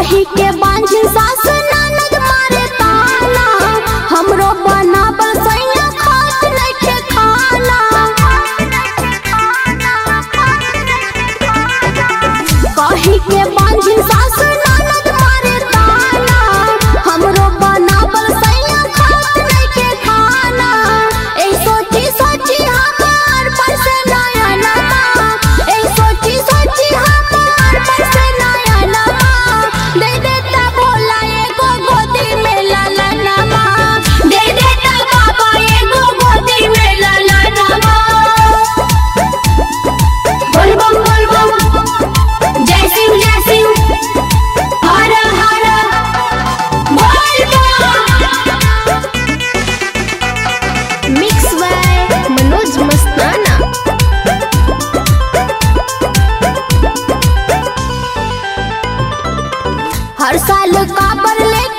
कही के बांझी सास ननद मारे ताना हमरो बनाबल सैया खात नइखे खाना कही के बांझी सास ननद मारे ताना हमरो बनाबल सैया खात नइखे खाना ए सोची सोची हमार पर से नया नमा ए सोची सोची हमार पर से नया नमा दे देता भोला एगो गोदी में लाला नमा दे देता बाबा एगो गोदी में लाला नमा बोल बम बोल बम जय सिंह जय सिंह हर हर बोल बम मिक्स बाय मनोज मस्ताना हर साल काबर लेके